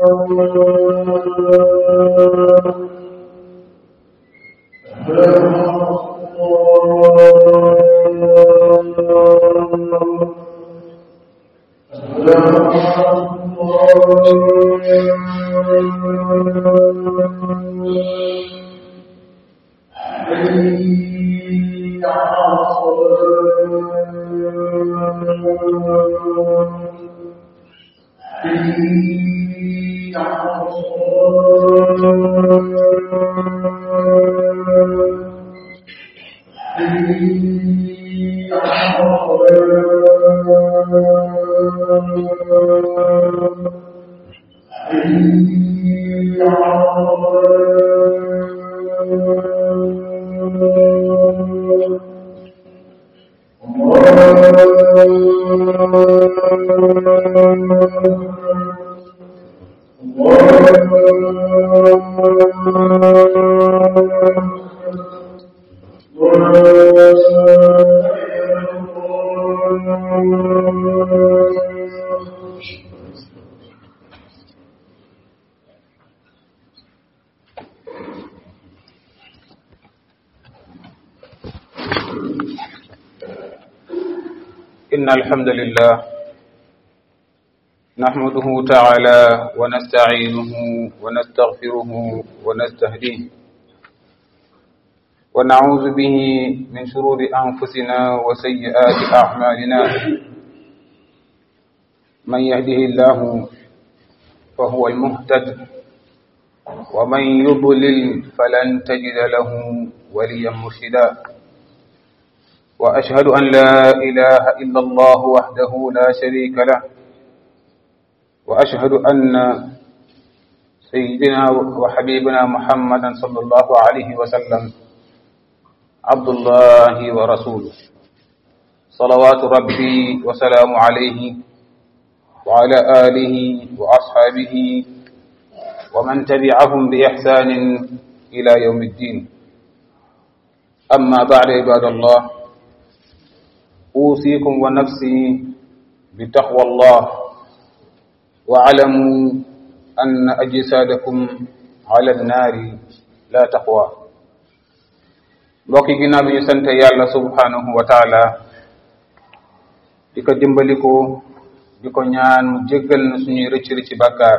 إن الحمد لله نحمده تعالى ونستعينه ونستغفره ونستهديه ونعوذ به من شرور أنفسنا وسيئات أعمالنا من يهده الله فهو المهتد ومن يضلل فلن تجد له وليا مرشدا وأشهد أن لا إله إلا الله وحده لا شريك له وأشهد أن سيدنا وحبيبنا محمدا صلى الله عليه وسلم عبد الله ورسوله صلوات ربي وسلام عليه وعلى آله وأصحابه ومن تبعهم بإحسان إلى يوم الدين أما بعد عباد الله أوصيكم ونفسي بتقوى الله واعلموا أن أجسادكم على النار لا تقوى mbokki ginnaaw bi ñu sant yàlla subhanahu wa taala di ko dimbaliko di ko ñaan mu jéggal na suñuy rëcc rëcc bàkkaar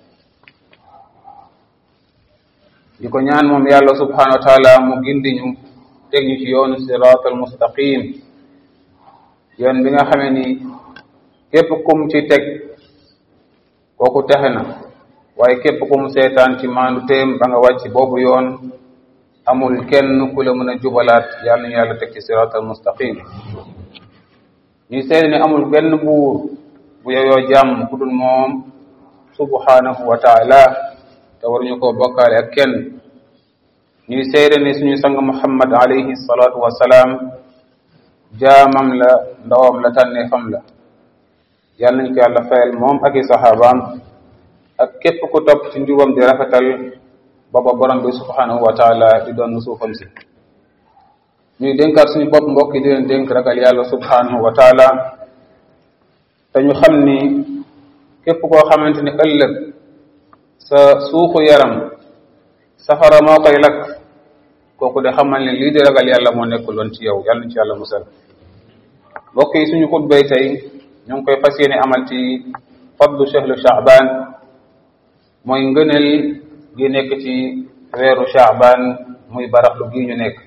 di ko ñaan moom yàlla subhanahu wa taala mu gindi ñu teg ñu ci yoonu sirat al mustaqim yoon bi nga xamee ni képp kum ci teg kooku texe na waaye képp kum seetaan ci maandu téem ba nga wàcc boobu yoon amul kenn ku la mën a jubalaat yàlla ñu yàlla teg ci sirat al mustaqim ñuy seede ne amul benn buur bu yoyoo jàmm ku dul moom subhanahu wa taala te waruñu koo bokkaale ak kenn ñuy seede ne suñu sang muhammad alayhi salatu wasalaam jaamam la ndawam la tànneefam la yàlla nañ ko yàlla fayal moom ak i saxaabaam ak képp ku topp ci njubam di rafetal baba borom bi subhanahu wa taala di doon suufam si ñuy dénkaat suñu bopp mbokk yi di leen dénk ragal yàlla subhanahu wa taala te ñu xam ni képp koo xamante ni ëllëg sa suuxu yaram safara moo koy lakk kooku de xamal ne lii di ragal yàlla moo nekkul woon ci yow yàlla nañ ci yàlla musal mbokk yi suñu xutbay tey ñu ngi koy fas yéene amal ci fadlu chehlu chaaban mooy ngëneel gi nekk ci weeru chaaban muy baraxlu gi ñu nekk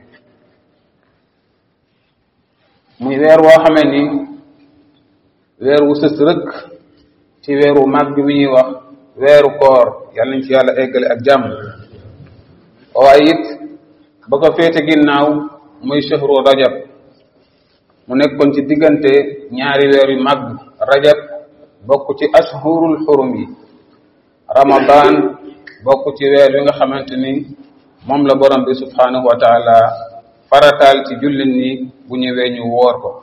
muy weer woo xamee ni weer wu sës rëkk ci weeru màgg wi ñuy wax weeru koor yàlla nañ ci yàlla eggale ak jàmm waaye it ba ko féete ginnaaw muy chehru rajab mu nekkoon ci diggante ñaari weer yu màgg rajab bokk ci ashhurul xurum yi ramadan bokk ci weer wi nga xamante ni moom la borom bi subhanahu wa taala farataal ci jullit ni bu ñëwee ñu woor ko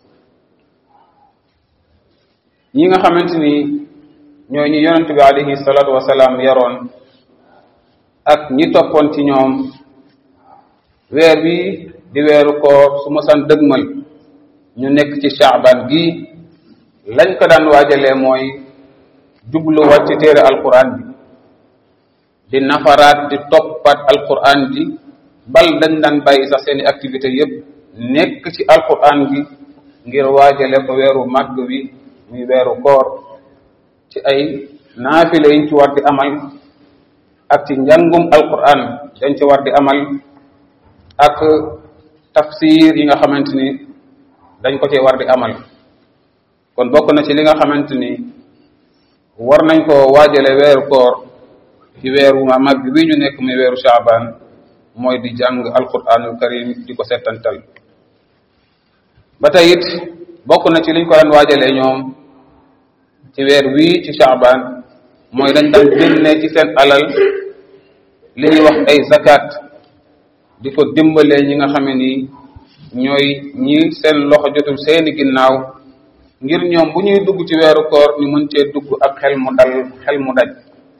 ñi nga xamante ni ñooy ñu yonent bi alayhi salatu wasalaam yaroon ak ñi toppoon ci ñoom weer wi di weeru koor su ma san dëgmal ñu nekk ci chaaban gi lañ ko daan waajalee mooy jubluwaat ci téere alquran bi di nafaraat di toppaat alquran bi bal dañ daan bàyyi sax seeni activité yépp nekk ci alquran bi ngir waajale ko weeru màgg wi muy weeru koor ci ay naafile yiñ ci war di amal ak ci njàngum alquran dañ ci war di amal ak tafsir yi nga xamante ni dañ ko ci war di amal kon bokk na ci li nga xamante ni war nañ ko waajale weeru koor ci weeru ma mag wi ñu nekk muy weeru shaaban mooy di jàng alquranul karim di ko settantal ba tey it bokk na ci liñ ko daan waajalee ñoom ci weer wii ci shaaban mooy dañ daan génne ci seen alal li ñuy wax ay zakat di ko dimbalee ñi nga xam ne ni ñooy ñi seen loxo jotul seeni ginnaaw ngir ñoom bu ñuy dugg ci weeru koor ñu mën cee dugg ak xel mu dal xel mu daj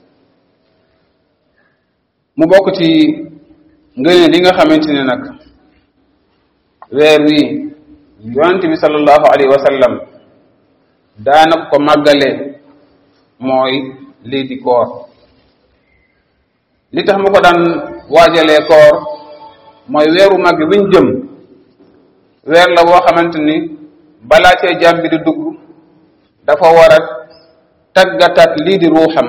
mu bokk ci ngëneel li nga xamante ne nag weer wi yonent bi sallallahu alayhi wa sallam daana ko màggale mooy lii di koor li tax mu ko daan waajalee koor mooy weeru màgg wiñ jëm weer la boo xamante ni balaa cee jàmm bi di dugg dafa war a taggataat lii di ruuxam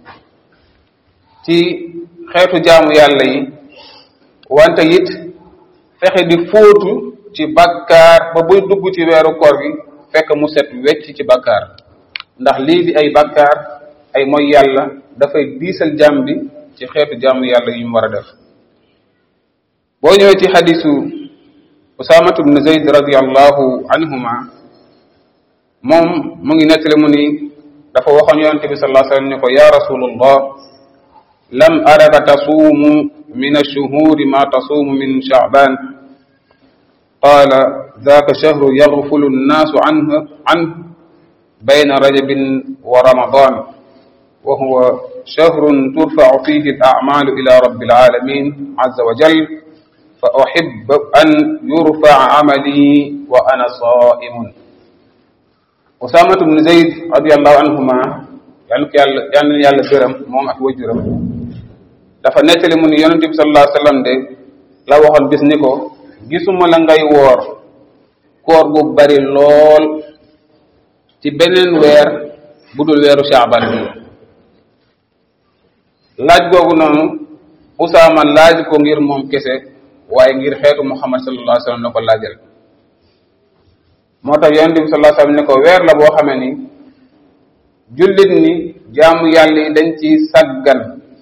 ci xeetu jaamu yàlla yi wante it fexe di fóotu ci bakkaar ba buy dugg ci weeru koor gi fekk mu set wecc ci bakkaar ndax lii di ay bakkaar ay mooy yàlla dafay diisal jaam bi ci xeetu jaamu yàlla yu mu war a def boo ñëwee ci xadisu usaamatu bnu zayd radiallahu anhuma moom mu ngi nettali mu ni dafa waxoon yonente bi sallallahu alayhi wasallam ni ko ya rasulullah lam araka tasuumu min alshuhuri ma tasuumu min shaaban qaala ذاك شهر يغفل الناس عنه عنه بين رجب ورمضان وهو شهر ترفع فيه الأعمال إلى رب العالمين عز وجل فأحب أن يرفع عملي وأنا صائم أسامة بن زيد رضي الله عنهما يعني يعني يالا gërëm moom ak wajuram dafa nettali mu ni yonent bi sallallahu alayhi wa sallam de la waxoon bis ni ko gisuma la ngay woor koor gu bari lool ci beneen weer bu dul weeru shaaban bi laaj googu noonu usaama laaj ko ngir moom kese waaye ngir xeetu muhammad sallallahu alayhi wa sallam ne ko laajal moo tax yonente bi sallallahu alayhi wa sallam ne ko weer la boo xamee ni jullit ni jaamu yàlla yi dañ ci saggan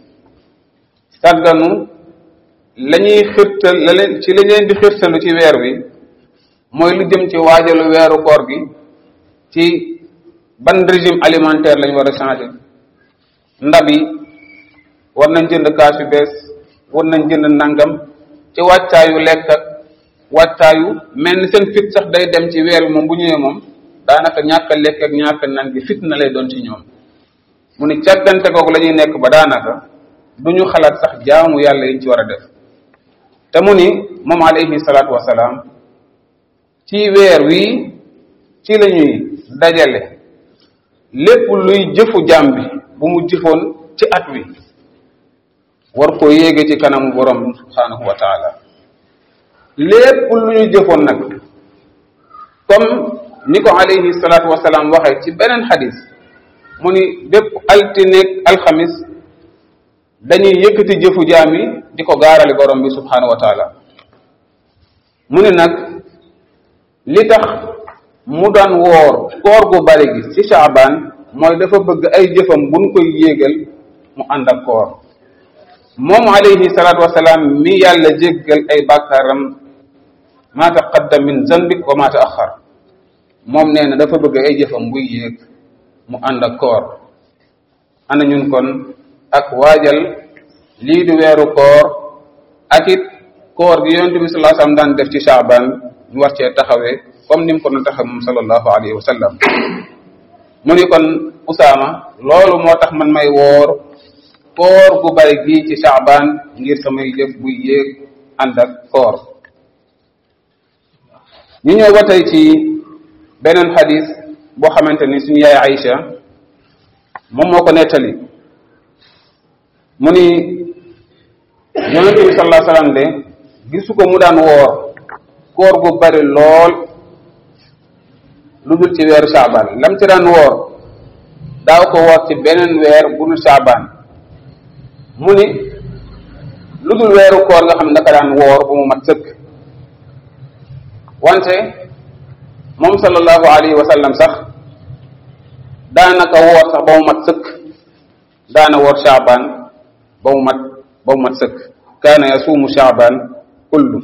sagganu la ñuy xirtal la leen ci la leen di xirtalu ci weer wi mooy lu jëm ci waajalu weeru koor gi ci ban régime alimentaire lañ war a changer ndab yi war nañ jënd kaas yu bees war nañ jënd nangam ci wàccaayu lekk ak wàccaayu mel ni seen fit sax day dem ci weer bi moom bu ñëwee moom daanaka ñàkk a lekk ak ñàkk a nan gi fit na lay doon ci ñoom mu ni càggante googu la ñuy nekk ba daanaka du ñu xalaat sax jaamu yàlla yiñ ci war a def te mu ni moom alayhi salaatu wasalaam ci weer wi ci la ñuy dajale lépp luy jëfu jaam bi bu mu jëfoon ci at wi war ko yéege ci kanamu borom subhanahu wa taala lépp lu ñu jëfoon nag comme ni ko alayhi salaatu wasalaam waxee ci beneen xadis mu ni bépp altineeg alxamis dañuy yëkkati jëfu jaam yi di ko gaarali borom bi subhanahu wa taala mu ne nag li tax mu daan woor koor gu bari gi ci Shaaban mooy dafa bëgg ay jëfam buñ koy yéegal mu ànd ak koor moom alayhi salaatu wasalaam mi yàlla jéggal ay bàkkaaram ma taqaddam min zanbik wa ma taaxar moom nee na dafa bëgg ay jëfam buy yéeg mu ànd ak koor ana ñun kon ak waajal lii di weeru koor ak it koor gi yonente bi sallallahu alayhi wasallam daan def ci Shaaban ñu war cee taxawee comme ni mu ko doon taxaw moom sallallahu alayhi wa sallam mu ni kon Usaama loolu moo tax man may woor koor gu bari gii ci Shaaban ngir samay jëf buy yéeg ànd ak koor ñu ñëw ba tey ci beneen xadis boo xamante ni suñu yaay Aïcha moom moo ko nettali mu ni yonent bi sallallahu alayhi wasallam de gisu ko mu daan woor koor gu bari lool lu dul ci weeru saabaan lam ci daan woor daaw ko woor ci beneen weer bu dul saabaan mu ni lu dul weeru koor nga xam ne daka daan woor ba mu mat sëkk wante moom sallallahu alayhi wa sallam sax daanaka woor sax ba mu mat sëkk daana woor saabaan ba mu mat ba mu mat sëkk kaana yasuumu saabaan kullu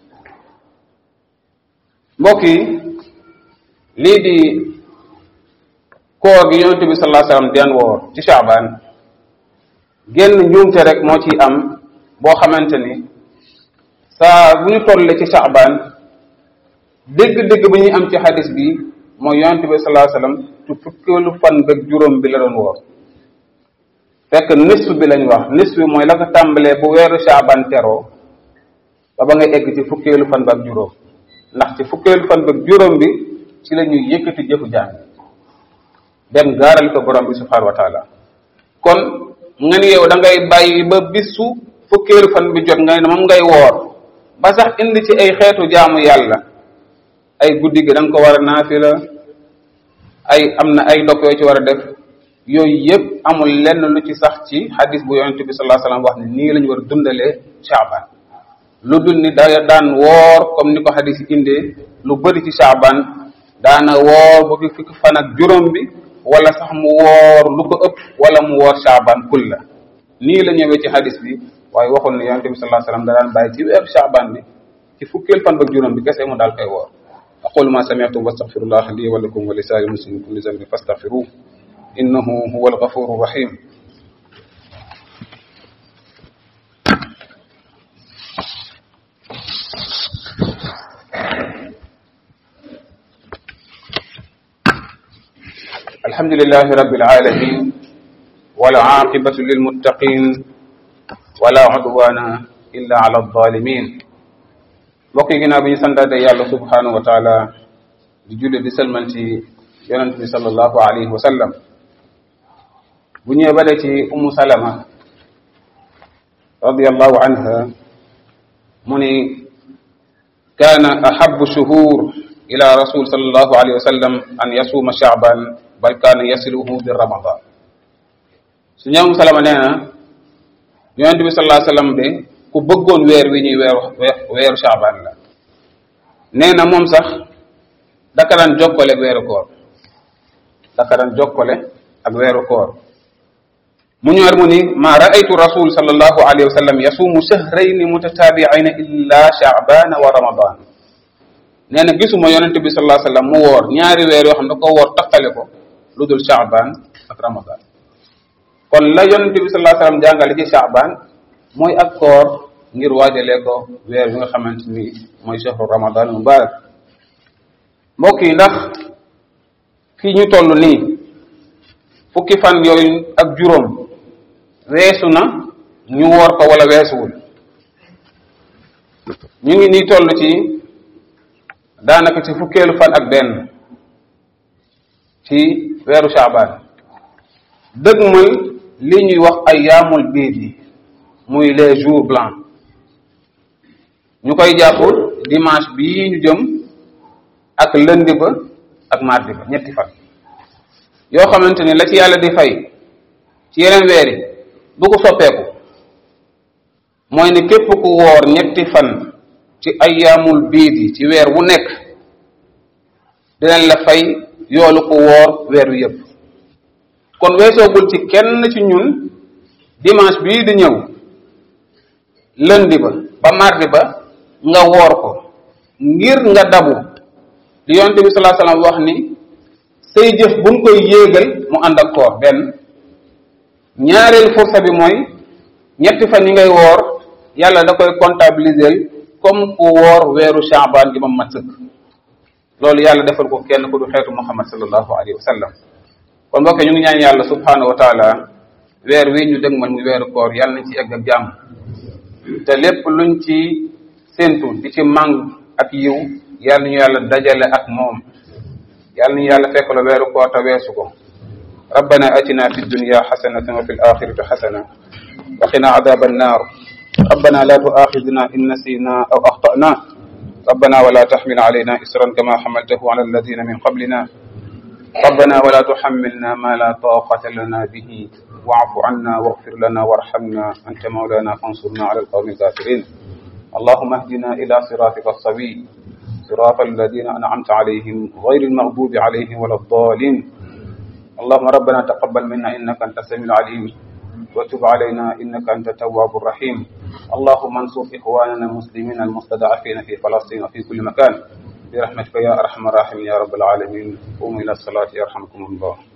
mbokk yi lii di koor gi yonente bi sallallahu alayhi wasallam daan woor ci saabaan génn njuumte rek moo ciy am boo xamante ni saa bu ñu tolle ci saabaan dégg-dégg bi ñuy am ci xadis bi mooy yonente bi sallallahu alayhi wasallam ci fukkeelu fan beeg juróom bi la doon woor fekk nisf bi lañ wax nisf bi mooy la ko tàmbalee bu weeru saabaan teroo ba ba ngay egg ci fukkeelu fan beeg juróom ndax ci fukkeelu fan beeg juróom bi ci la ñuy yëkkati jëfu jaam dem gaaral ko borom bi subhanahu wa taala kon nga ni yow da ngay bàyyi ba bisu fukkeelu fan bi jot nga ne moom ngay woor ba sax indi ci ay xeetu jaamu yàlla ay guddi gi da nga ko war a naafila ay am na ay ndokk yoo ci war a def yooyu yëpp amul lenn lu ci sax ci xadis bu yonente bi sallallahu alayhi wasallam wax ne nii la ñu war a dundalee Shaaban lu dul ni da daan woor comme ni ko xadis yi indee lu bëri ci Shaaban daana woor ba fi fukki fan ak juróom bi wala sax mu woor lu ko ëpp wala mu woor Shaaban kulla nii la ñëwee ci xadis bi waaye waxul ne yonente bi sallallahu alayhi wasallam da daan bàyyi ci weeru Shaaban bi ci fukkeel fan ba juróom bi kese mu daal koy woor aqulu ma sami'tum wastaghfirullah li wa lakum wa li sa'iril muslimin kulli dhanbin fastaghfiruhu innahu huwal ghafurur rahim الحمد لله رب العالمين والعاقبة للمتقين ولا عدوان إلا على الظالمين mbokk yi ginnaaw bi ñu santaate yàlla subhanahu wa taala di julli di sëlmal ci yonent bi sallallahu alayhi wa sallam bu ñëwee ba ci umu salama radiallahu anha mu ni kaana ahabu shuhur ila rasul sallallahu alayhi wa sallam an yasuuma shaaban bal kaana yasiluhu bi ramadan su ñëw umu salama nee na yonent bi sallallahu alayhi wa sallam de ku bëggoon weer wi ñuy weeru weeru shaaban la nee na moom sax daka daan jokkale ak weeru koor daka daan jokkale ak weeru koor mu ñëwaat mu ni ma raaytu rasul sallallahu alayhi wa sallam yasuumu shahrayni mutatabi'ayna illa sha'ban wa ramadan nee na gisuma yonente bi sallallahu alayhi wa sallam mu woor ñaari weer yoo xam ne da ko woor taqale ko lu dul sha'ban ak ramadan kon la yonente bi sallallahu alayhi wa sallam jàngale ci sha'ban mooy ak koor ngir waajalee ko weer bi nga xamante ni mooy shahru ramadan mubarak mbokk yi ndax fii ñu toll nii fukki fan yooyu ak juróom weesu na ñu woor ko wala weesuwul ñu ngi nii toll ci daanaka ci fukkeelu fan ak benn ci weeru shaaban dëgg mooy li ñuy wax ay yaamul biir yi muy les jours blancs ñu koy jàpp dimanche bii ñu jëm ak lundi ba ak mardi ba ñetti fan yoo xamante ni la ci yàlla di fay ci yeneen weer yi du ko soppeeku mooy ni képp ku woor ñetti fan ci ayyaamul biid yi ci weer wu nekk dinañ la fay yoolu ku woor weer wi yëpp kon weesoogul ci kenn ci ñun dimanche bii di ñëw lundi ba ba mardi ba nga woor ko ngir nga dabu li yonte bi sallallahu alayhi wasallam wax ni say jëf buñ koy yéegal mu ànd ak koor benn ñaareelu fursa bi mooy ñetti fan yi ngay woor yàlla da koy comptabiliser comme ku woor weeru Shaaban gi ma mat sëkk loolu yàlla defal ko kenn ku du xeetu Muhammad sallallahu alayhi wa sallam kon mbokk ñu ngi ñaan yàlla subhanahu wa taala weer wi ñu dëg man muy weeru koor yàlla nañ ci egg ak jàmm te lépp luñ ci séentu di ci màng ak yiw yàlla ñu yàlla dajale ak moom yàlla ñu yàlla fekk la weeru koor te weesu ko ربنا اتنا في الدنيا حسنه وفي الاخره حسنه وقنا عذاب النار ربنا لا تؤاخذنا ان نسينا او اخطانا ربنا ولا تحمل علينا اسرا كما حملته على الذين من قبلنا ربنا ولا تحملنا ما لا طاقة لنا به واعف عنا واغفر لنا وارحمنا أنت مولانا فانصرنا على القوم الكافرين اللهم اهدنا إلى صراطك السوي صراط الذين أنعمت عليهم غير المغضوب عليهم ولا الضالين اللهم ربنا تقبل منا إنك أنت السميع العليم وتب علينا إنك أنت التواب الرحيم اللهم انصر إخواننا المسلمين المستضعفين في فلسطين وفي كل مكان برحمتك يا أرحم الراحمين يا رب العالمين قوموا إلى الصلاة يرحمكم الله